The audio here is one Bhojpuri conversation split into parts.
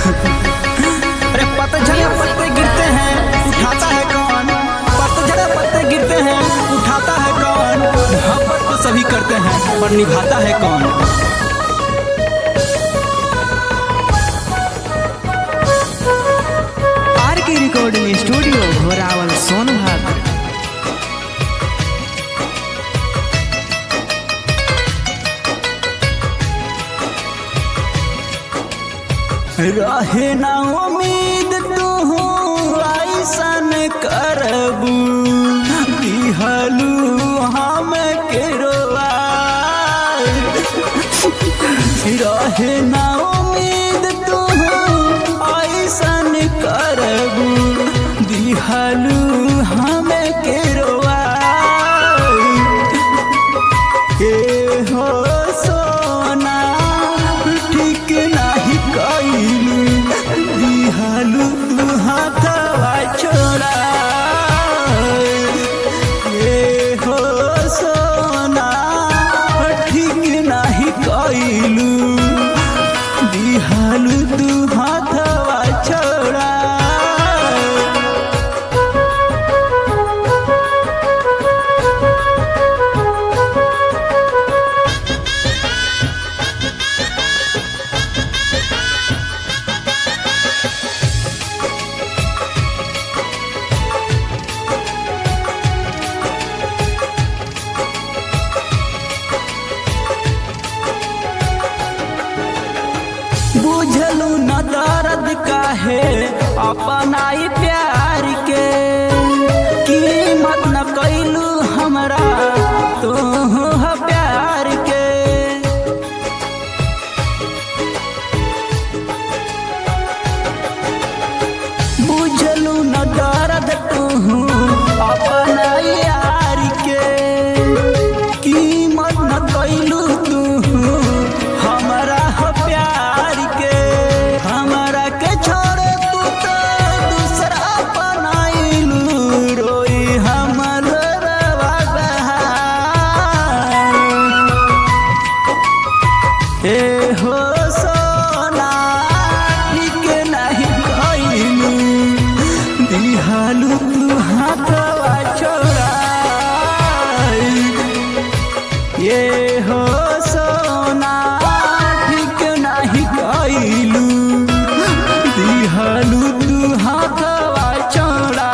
अरे पतझड़ पत्ते गिरते हैं उठाता है कौन पतझड़ पत्ते गिरते हैं उठाता है कौन मोहब्बत तो सभी करते हैं पर निभाता है कौन आर के रिकॉर्डिंग स्टूडियो घोरावल सोनभद्र रहे ना उम्मीद तू ऐसन करबू दिहलू हम के रहे ना उम्मीद तू ऐसन करबू दिहलू हम के के हो सोना ठीक नाही कइलू दिहलू तू हाथवा छोड़ा ए हो सोना ठीक नाही कइलू दिहलू तू हाथवा छोड़ा बुझलू न दर्द काहे अपनाई प्यार के कीमत न कैलू हमरा तू ह प्यार के बुझलू न दर्द तू अपनाई यार के कीमत न कैलू तू हमरा ह प्यार के हमरा के छोड़ तू तो दूसरा अपनाइलू रोई हमर रवा बहार। ए हो सोना ठीक नहीं कइलू दिहालू तू हाथवा छोड़ा ये हो सोना ठीक नहीं कइलू दिहालू तू हाथवा छोड़ा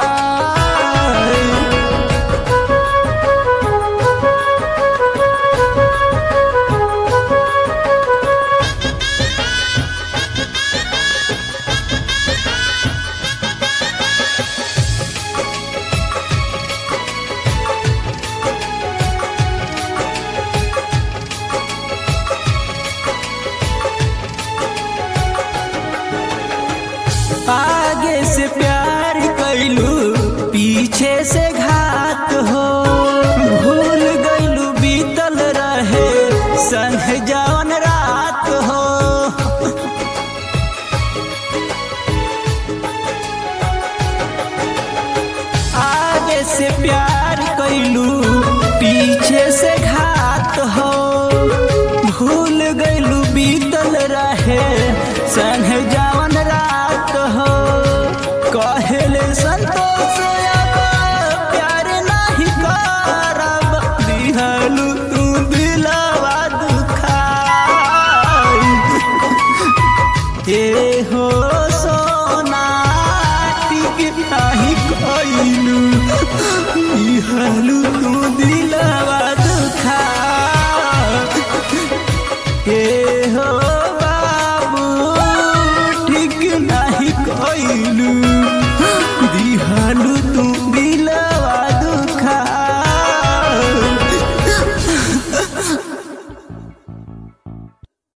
आगे से प्यार कैलू पीछे से घात हो भूल गैलू बीतल रहे संग जवन रात हो आगे से प्यार कैलू पीछे से घात हो भूल गैलू बीतल रहे संग जवन रात हो कहले संतोष अब प्यार नहीं करब दिहलू तू दिलवा दुखाई ए हो सोना टिक नाही कइलू दिहलू